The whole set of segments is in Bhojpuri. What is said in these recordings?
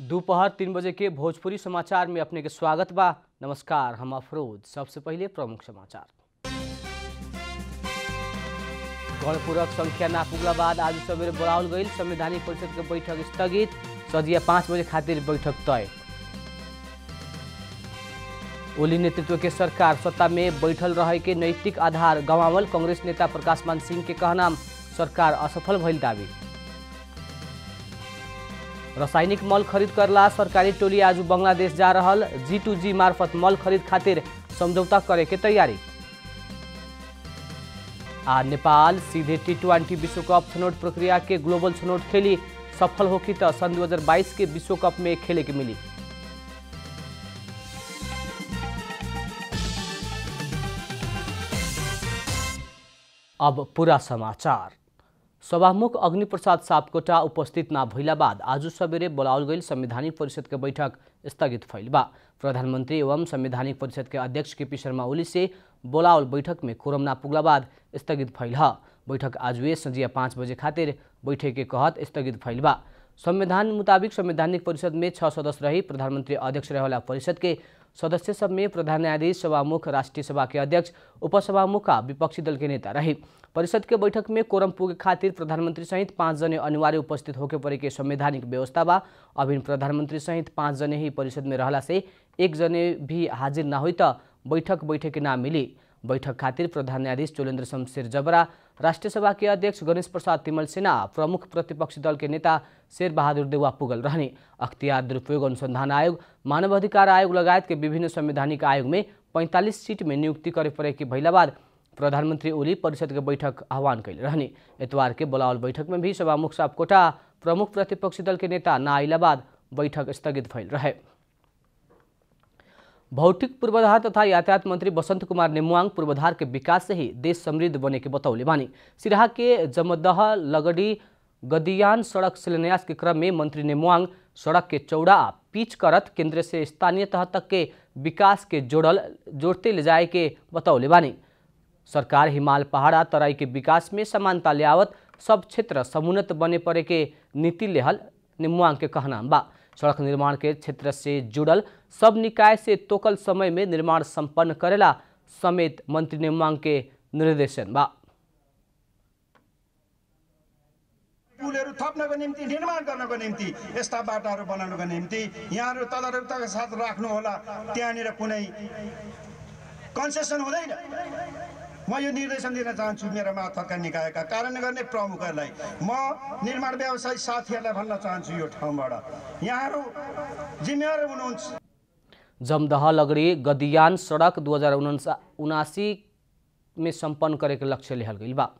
दोपहर तीन बजे के भोजपुरी समाचार में अपने के स्वागत बा नमस्कार हम अफरोज सबसे पहले प्रमुख समाचार गणपूरक संख्या ना पुगला बाद आज सवेरे बुलावल गई संवैधानिक परिषद के बैठक स्थगित सदिया पाँच बजे खातिर बैठक तय ओली नेतृत्व के सरकार सत्ता में बैठल रहे के नैतिक आधार गंवावल कांग्रेस नेता प्रकाश मान सिंह के कहनाम सरकार असफल भइल दावी रासायनिक मल खरीद करला सरकारी टोली आज बंगलादेश जा रहल जी टू जी मार्फत मल खरीद खातिर समझौता करे के तैयारी आ नेपाल सीधे टी ट्वेंटी विश्व कप छनौट प्रक्रिया के ग्लोबल छनौट खेली सफल होकी तो सन 2022 के विश्व कप में खेले के मिली अब पूरा समाचार सभामुख अग्निप्रसाद सापकोटा उपस्थित ना भइला बाद आज सवेरे बोलावल गई संवैधानिक परिषद के बैठक स्थगित भइल बा प्रधानमंत्री एवं संवैधानिक परिषद के अध्यक्ष के पी शर्मा ओली से बोलावल बैठक में कोरम ना पुगला बाद स्थगित भइल ह बैठक आज वे संजिया पाँच बजे खातिर बैठक के कहत स्थगित भइल बा संविधान मुताबिक संवैधानिक परिषद में छह सदस्य रही प्रधानमंत्री अध्यक्ष रहेवाला परिषद के सदस्य सब में प्रधान न्यायाधीश सभामुख राष्ट्रीय सभा के अध्यक्ष उपसभामुख आ विपक्षी दल के नेता रही परिषद के बैठक में कोरम पुगे खातिर प्रधानमंत्री सहित पाँच जने अनिवार्य उपस्थित होके परे के संवैधानिक व्यवस्था बा अभिन प्रधानमंत्री सहित पाँच जने ही परिषद में रहला से एक जने भी हाजिर ना हुई त बैठक बैठक ना मिली बैठक खातिर प्रधान न्यायाधीश चोलेन्द्र शमशेर जबरा राष्ट्रिय सभा के अध्यक्ष गणेश प्रसाद तिमल सिन्हा प्रमुख प्रतिपक्षी दल के नेता शेर बहादुर देवा पुगल रहने अख्तियार दुरुपयोग अनुसंधान आयोग मानव अधिकार आयोग लगायत के विभिन्न संवैधानिक आयोग में 45 सीट में नियुक्ति करे पड़े के भइला बाद प्रधानमंत्री ओली परिषद के बैठक आह्वान कैले रहने एतवार के बोलावल बैठक में भी सभामुख सापकोटा प्रमुख प्रतिपक्षी दल के नेता ना आइला बाद बैठक स्थगित भइल रहे भौतिक पूर्वाधार तथा यातायात मंत्री बसंत कुमार नेमुआंग पूर्वाधार के विकास से ही देश समृद्ध बने के बतौले बानी सिराहा के जमदह लगड़ी गदियान सड़क शिलान्यास के क्रम में मंत्री नेमुआंग सड़क के चौड़ा पिच करत केंद्र से स्थानीय तह तक के विकास के जोड़ल जोड़ते ले जाए के बतौले बानी सरकार हिमाल पहाड़ा तराई के विकास में समानता लियावत सब क्षेत्र समुन्नत बने पड़े के नीति लेहल निमुआंग के कहना बा सड़क निर्माण के क्षेत्र से जुड़ल सब निकाय से तोकल समय में निर्माण संपन्न करेला समेत मंत्री निमुआंग के निर्देशन बा पुलहरू थप्नको निम्ति निर्माण गर्नको निम्ति यस्ता बाटाहरू बनाउनको निम्ति यहाँहरू तदारुकताका साथ राख्नुहोला त्यहाँनिर कुनै कन्सेसन हुँदैन म यो निर्देशन दिन चाहन्छु मेरा माथका निकायका कार्यान्वयन गर्ने प्रमुखहरूलाई म निर्माण व्यवसायी साथीहरूलाई भन्न चाहन्छु यो ठाउँबाट यहाँहरू जिम्मेवार हुनुहुन्छ जमदह लगड़ी गदियान सड़क दू हजार उनासी में संपन्न करे के लक्ष्य लेहल गई बा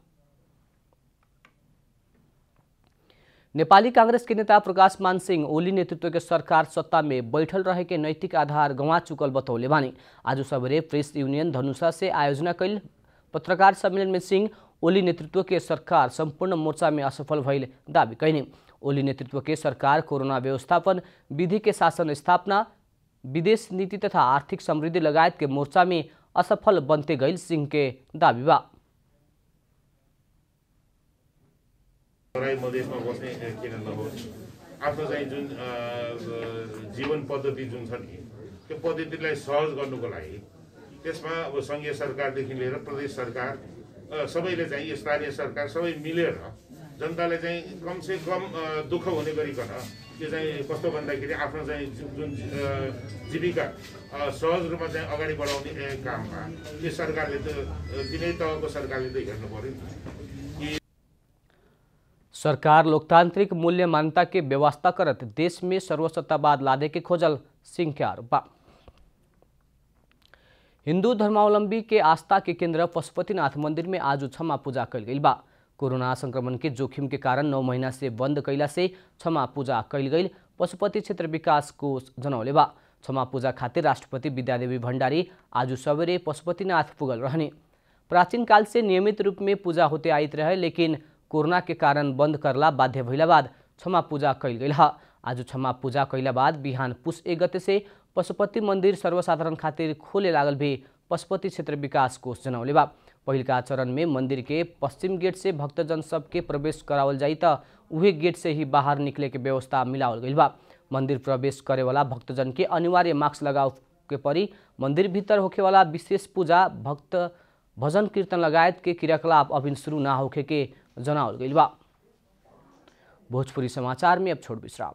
नेपाली कांग्रेस के नेता प्रकाश मान सिंह ओली नेतृत्व के सरकार सत्ता में बैठल रहे के नैतिक आधार गंवा चुकल बतौले बानी आज सवेरे प्रेस यूनियन धनुषा से आयोजना कैल पत्रकार सम्मेलन में सिंह ओली नेतृत्व के सरकार संपूर्ण मोर्चा में असफल भइल दावी कैने ओली नेतृत्व के सरकार कोरोना व्यवस्थापन विधि के शासन स्थापना विदेश नीति तथा आर्थिक समृद्धि लगायत के मोर्चा में असफल बनते गई सिंह के दावी बा तराई मधेसमा बस्ने किन नहोस् आफ्नो चाहिँ जुन अ, जीवन पद्धति जुन छ नि त्यो पद्धतिलाई सहज गर्नुको लागि त्यसमा अब सङ्घीय सरकारदेखि लिएर प्रदेश सरकार अ, सबैले चाहिँ स्थानीय सरकार सबै मिलेर जनताले चाहिँ कमसे कम अ, दुःख हुने गरिकन त्यो चाहिँ कस्तो भन्दाखेरि आफ्नो चाहिँ जु- जुन अ, जीविका अ, सहज रूपमा चाहिँ अगाडि बढाउने ए, काममा यो सरकारले त अ, तिनै तहको सरकारले त हेर्नु पऱ्यो नि सरकार लोकतांत्रिक मूल्य मान्यता के व्यवस्था करत देश में सर्वसत्तावाद लादे के खोजल सिंह के आरोप बा हिंदू धर्मावलंबी के आस्था के केंद्र पशुपतिनाथ मंदिर में आज क्षमा पूजा कल गई बा कोरोना संक्रमण के जोखिम के कारण नौ महीना से बंद कैला से क्षमा पूजा कल गई पशुपति क्षेत्र विकास कोष जनौले बा क्षमा पूजा खातिर राष्ट्रपति विद्यादेवी भण्डारी आज सवेरे पशुपतिनाथ पुगल रहने प्राचीन काल से नियमित रूप में पूजा होते आइत रहे लेकिन कोरोना के कारण बंद करला बाध्य भइला बाद क्षमा पूजा कैल गई ह आज क्षमा पूजा कैला बाद बिहान पुस एक गते से पशुपति मंदिर सर्वसाधारण खातिर खोले लागल भी पशुपति क्षेत्र विकास कोष जनौले बा पहिलका चरण में मंदिर के पश्चिम गेट से भक्तजन सबके प्रवेश करावल जाई त उहे गेट से ही बाहर निकले के व्यवस्था मिलावल गई बा मंदिर प्रवेश करेवाला भक्तजन के अनिवार्य मास्क लगाव के परी मंदिर भीतर होखेवाला विशेष पूजा भक्त भजन कीर्तन लगायत के क्रियाकलाप अभी शुरू ना होखे के जनावल गइल बा भोजपुरी समाचार में अब छोड़ विश्राम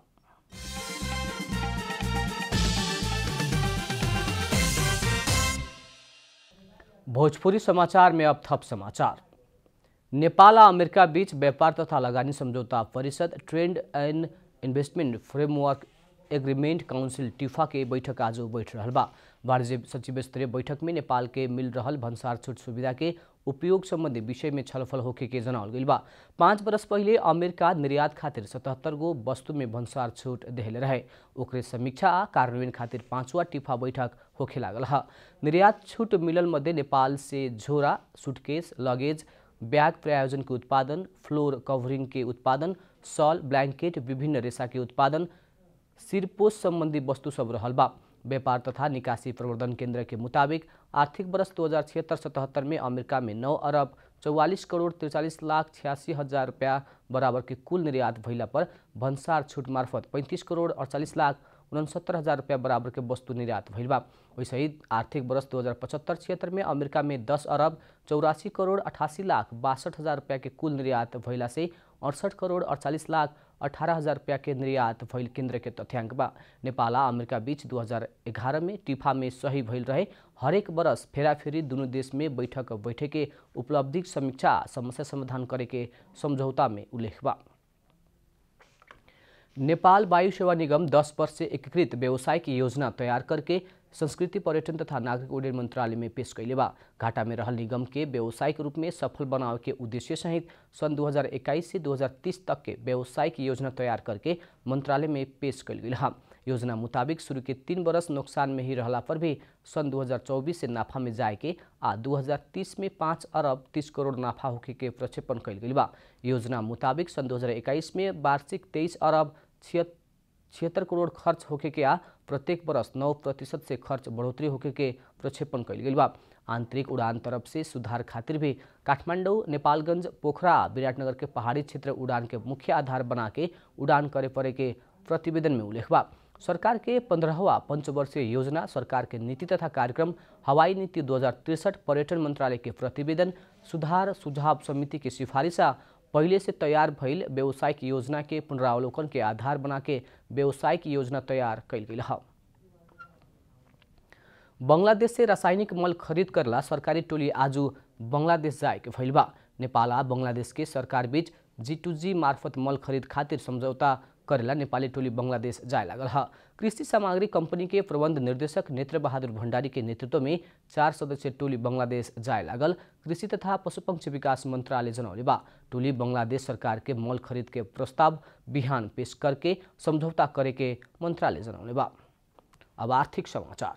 भोजपुरी समाचार में अब थप समाचार नेपाल आ अमेरिका बीच व्यापार तथा लगानी समझौता परिषद trade and investment framework agreement council TIFA के बैठक आज बैठ रहा बा वाणिज्य सचिव स्तरीय बैठक में नेपाल के मिल रहल भन्सार छूट सुविधा के उपयोग संबंधी विषय में छलफल होखे के जनावल गइल बा पाँच बरस पहिले अमेरिका निर्यात खातिर सतहत्तर गो वस्तु में भन्सार छूट देहले रहे ओकरे समीक्षा आ कार्यान्वयन खातिर पाँचवा टिफा बैठक होखे लागल ह निर्यात छूट मिलल मध्ये नेपाल से झोरा सुटकेस लगेज ब्याग प्रायोजन के उत्पादन फ्लोर कवरिंग के उत्पादन सॉल ब्लैंकेट विभिन्न रेशा के उत्पादन सिरपोस संबंधी वस्तु सब रहल बा व्यापार तथा निकासी प्रवर्धन केंद्र के मुताबिक आर्थिक वर्ष दो हज़ार छिहत्तर सतहत्तर में अमेरिका में नौ अरब चौवालीस करोड़ तिरचालीस लाख छियासी हजार रुपया बराबर के कुल निर्यात भइला पर भन्सार छूट मार्फत पैंतीस करोड़ अड़चालीस लाख उनसत्तर हजार रुपया बराबर के वस्तु निर्यात भइल बा वैसे ही आर्थिक वर्ष दो हज़ार पचहत्तर छिहत्तर में अमेरिका में दस अरब चौरासी करोड़ अठासी लाख बासठ हजार रुपया के कुल निर्यात भइला से अड़सठ करोड़ अड़चालीस लाख अठारह हजार रुपया के निर्यात भइल केंद्र के तथ्याङ्क बा नेपाल आ अमेरिका बीच दू हजार एघारह में टिफा में सही भइल रहे हरेक बरस फेराफेरी दुनू देश में बैठक बैठे के उपलब्धि समीक्षा आ समस्या समाधान करे के समझौता में उल्लेख बा नेपाल वायु सेवा निगम 10 वर्ष से एकीकृत व्यवसायिक योजना तैयार करके संस्कृति पर्यटन तथा नागरिक उड्डयन मंत्रालय में पेश कैले बा घाटा में रहल निगम के व्यावसायिक रूप में सफल बनावे के उद्देश्य सहित सन 2021 से 2030 तक के व्यावसायिक योजना तैयार करके मंत्रालय में पेश कैल गेल हा योजना मुताबिक शुरू के तीन बरस नुकसान में ही रहला पर भी सन 2024 से नाफा में जाए के आ 2030 में पाँच अरब तीस करोड़ नाफा होके के प्रक्षेपण कैल गेल बा योजना मुताबिक सन 2021 में वार्षिक तेईस अरब छिहत्तर छिहत्तर करोड़ खर्च होके के आ प्रत्येक बरस नौ प्रतिशत से खर्च बढ़ोतरी होके के प्रक्षेपण कैल गेल बा आंतरिक उड़ान तरफ से सुधार खातिर भी काठमाडौँ नेपालगंज पोखरा विराटनगर के पहाड़ी क्षेत्र उड़ान के मुख्य आधार बना के उड़ान करे पड़े के प्रतिवेदन में उल्लेख बा सरकार के पंद्रहवा पंचवर्षीय योजना सरकार के नीति तथा कार्यक्रम हवाई नीति दो पर्यटन मंत्रालय के प्रतिवेदन सुधार सुझाव समिति की सिफारिश आ पहले से तैयार भइल व्यावसायिक योजना के पुनरावलोकन के आधार बना के व्यावसायिक योजना तैयार कैल गेल है बंगलादेश से रासायनिक मल खरीद करला सरकारी टोली आज बंगलादेश जाए के भइल बा नेपाल आ बंगलादेश के सरकार बीच जी टू जी मार्फत मल खरीद खातिर समझौता करेला नेपाली टोली बंगलादेश जाए लागल है कृषि सामग्री कंपनी के प्रबंध निर्देशक नेत्र बहादुर भंडारी के नेतृत्व में चार सदस्यीय टोली बंगलादेश जाए लागल कृषि तथा पशुपक्षी विकास मंत्रालय जनौले बा टोली बंगलादेश सरकार के मल खरीद के प्रस्ताव बिहान पेश करके समझौता करे के मंत्रालय जनौले बा अब आर्थिक समाचार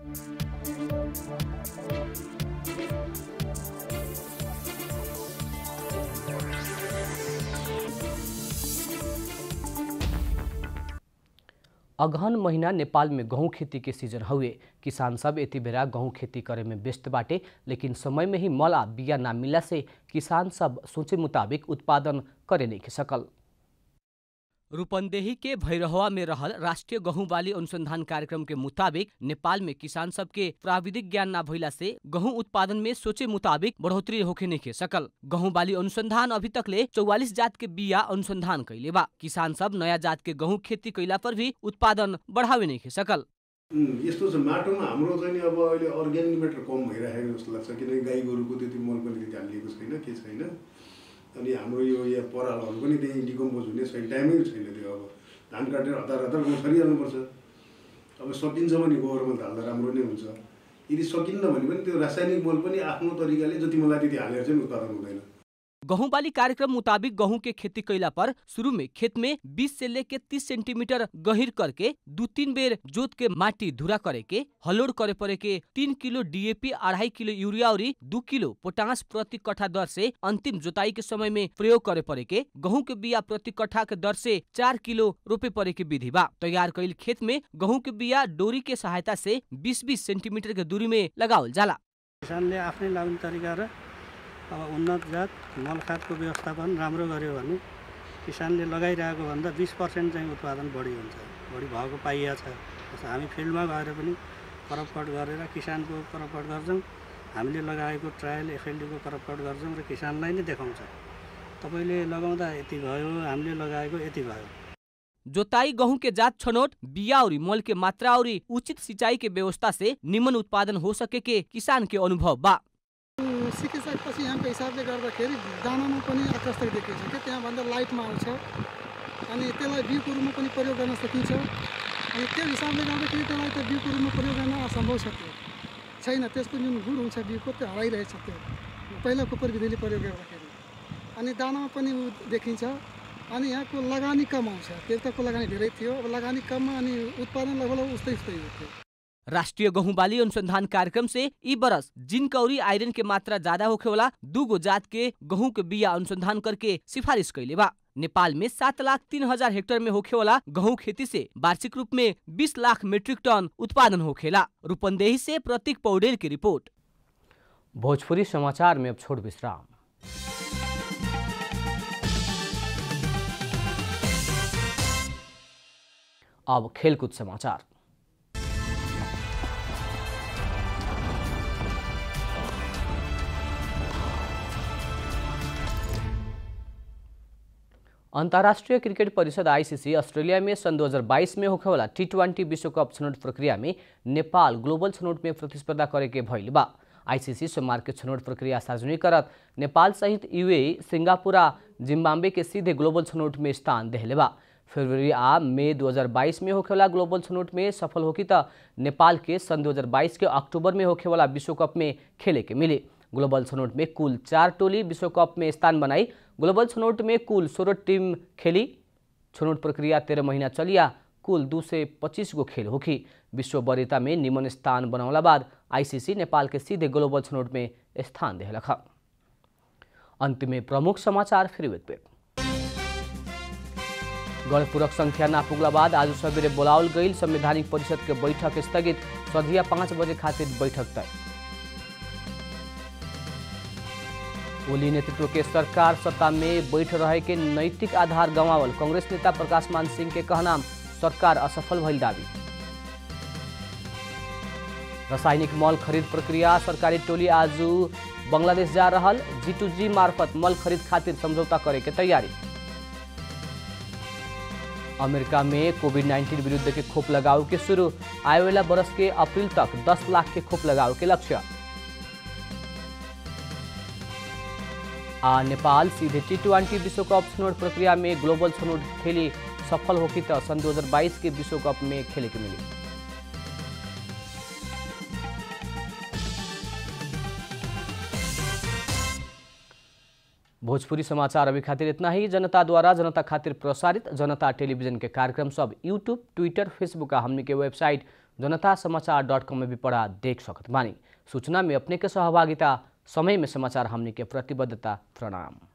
अगहन महीना नेपाल में गहुँ खेती के सीजन हुए किसान सब यति बेरा गहुँ खेती करे में व्यस्त बाटे लेकिन समय में ही मल आ बिया ना मिला से किसान सब सोचे मुताबिक उत्पादन करे नहीं सकल रूपन्देही के भैरहवा में रहल राष्ट्रीय गहूं बाली अनुसंधान कार्यक्रम के मुताबिक नेपाल में किसान सबके प्राविधिक ज्ञान ना भइला से गहूं उत्पादन में सोचे मुताबिक बढ़ोतरी होखे नहीं के सकल गहूं बाली अनुसंधान अभी तक ले चौवालीस जात के बिया अनुसंधान कैले बा किसान सब नया जात के गहूं खेती कैला पर भी उत्पादन बढ़ावे नहीं के सकल यस्तो छ माटोमा हाम्रो चाहिँ नि अब अहिले अर्ग्यानिक मेटर कम भइरहेको जस्तो लाग्छ किनकि गाई गोरुको त्यति मल पनि त्यति हालिएको छैन के छैन अनि हाम्रो यो यहाँ परालहरू पनि त्यही डिकम्पोज हुने छैन टाइमै छैन त्यो अब धान काटेर हतार हतार गाउँ छरिहाल्नुपर्छ अब सकिन्छ भने गोबर मल त हाल्दा राम्रो नै हुन्छ यदि सकिन्न भने पनि त्यो रासायनिक मल पनि आफ्नो तरिकाले जति मलाई त्यति हालेर चाहिँ उत्पादन हुँदैन गहूं बाली कार्यक्रम मुताबिक गहूं के खेती कैला पर शुरू में खेत में 20 से लेके 30 सेंटीमीटर गहिर करके दू तीन बेर जोत के माटी धुरा करे के हलोड करे पड़े के तीन किलो डीएपी अढ़ाई किलो यूरिया और दू किलो पोटास प्रति कट्ठा दर से अंतिम जोताई के समय में प्रयोग करे पड़े के गहूं के बिया प्रति कट्ठा के दर से चार किलो रोपे पड़े के विधि बा तैयार कैल खेत में गहूं के बिया डोरी के सहायता से बीस बीस सेंटीमीटर के दूरी में लगावल जाला किसानले आफ्नै लाउने तरिका र अब उन्नत जात मल खादको व्यवस्थापन राम्रो गर्यो भने किसानले लगाइरहेको भन्दा बिस पर्सेन्ट चाहिँ उत्पादन बढी हुन्छ बढी भएको पाइएको छ जस्तो हामी फिल्डमा गएर पनि करपकट गरेर किसानको करपकट गर्छौँ हामीले लगाएको ट्रायल एफएलडीको करपकट गर्छौँ र किसानलाई नै देखाउँछ तपाईँले लगाउँदा यति भयो हामीले लगाएको यति भयो जोताई गेहूं के जात छनौट बिया और मोल के मात्रा और उचित सिंचाई के व्यवस्था से निमन उत्पादन हो सके के किसान के अनुभव बा सिकिसकेपछि यहाँको हिसाबले गर्दाखेरि दानामा पनि आकर्षक देखिन्छ क्या त्यहाँभन्दा लाइटमा आउँछ अनि त्यसलाई बिउको रूपमा पनि प्रयोग गर्न सकिन्छ अनि त्यो हिसाबले गर्दाखेरि त्यसलाई त्यो बिउको रूपमा प्रयोग गर्न असम्भव छ त्यो छैन त्यसको जुन गुण हुन्छ बिउको त्यो हराइरहेछ त्यो पहिला कुपर विधिले प्रयोग गर्दाखेरि अनि दानामा पनि उ देखिन्छ अनि यहाँको लगानी कम आउँछ त्यताको लगानी धेरै थियो अब लगानी कममा अनि उत्पादन लगभग उस्तै उस्तै हो त्यो राष्ट्रीय गहुँ बाली अनुसंधान कार्यक्रम से ई बरस जिंक और आयरन के मात्रा ज्यादा होखे वाला दूगो जात के गेहूं के बिया अनुसंधान करके सिफारिश कैले बा नेपाल में सात लाख तीन हजार हेक्टेयर में होखे वाला गेहूं खेती से वार्षिक रूप में बीस लाख मीट्रिक टन उत्पादन होखेला रूपंदेही से प्रतीक पौडेल की रिपोर्ट भोजपुरी समाचार में अब छोड़ विश्राम अब खेलकूद समाचार अंतर्राष्ट्रीय क्रिकेट परिषद आईसीसी ऑस्ट्रेलिया में सन 2022 में होखे वाला टी ट्वेंटी विश्व कप छनौट प्रक्रिया में नेपाल ग्लोबल छनौट में प्रतिस्पर्धा करे के भइल बा आईसीसी सोमवार के छनौट प्रक्रिया सार्वजनिक करत नेपाल सहित यूएई सिंगापुर आ जिम्बाब्वे के सीधे ग्लोबल छनौट में स्थान देहले बा फरवरी आ मई 2022 में होखेवाला ग्लोबल छनौट में सफल होकी त नेपाल के सन 2022 के अक्टूबर में होखेवाला विश्व कप में खेले के मिले ग्लोबल छनौट में कुल चार टोली विश्व कप में स्थान बनाई ग्लोबल छनौट में कुल सोलह टीम खेली छनौट प्रक्रिया तेरह महीना चलिया कुल दू से पच्चीस गो खेल होखी विश्व वरीयता में निमन स्थान बनौला बाद आईसीसी नेपाल के सीधे ग्लोबल छनौट में स्थान देहलख अंत में प्रमुख समाचार फिर एक बेर गणपूरक संख्या ना पुगला बाद आज सवेरे बोलावल गई संवैधानिक परिषद के बैठक स्थगित सधिया पाँच बजे खातिर बैठक तय ओली नेतृत्व के सरकार सत्ता में बैठ रहे के नैतिक आधार गंवावल कांग्रेस नेता प्रकाश मान सिंह के कहना सरकार असफल भइल दावी रासायनिक मल खरीद प्रक्रिया सरकारी टोली आज बंगलादेश जा रहल जी टू जी मार्फत मल खरीद खातिर समझौता करे के तैयारी अमेरिका में कोविड 19 विरुद्ध के खोप लगाव के शुरू आए वाला बरस के अप्रैल तक 10 लाख के खोप लगाव के लक्ष्य आ नेपाल सीधे टी ट्वेंटी विश्व कप छनौट प्रक्रिया में ग्लोबल छनौट खेली सफल होकी तो सन 2022 के विश्व कप में खेले के मिली भोजपुरी समाचार अभी खातिर इतना ही जनता द्वारा जनता खातिर प्रसारित जनता टेलीविजन के कार्यक्रम सब यूट्यूब ट्विटर फेसबुक आ हमनी के वेबसाइट जनता समाचार डॉट कॉम में भी पढ़ा देख सकत बानी सूचना में अपने के सहभागिता समय में समाचार हमनी के प्रतिबद्धता प्रणाम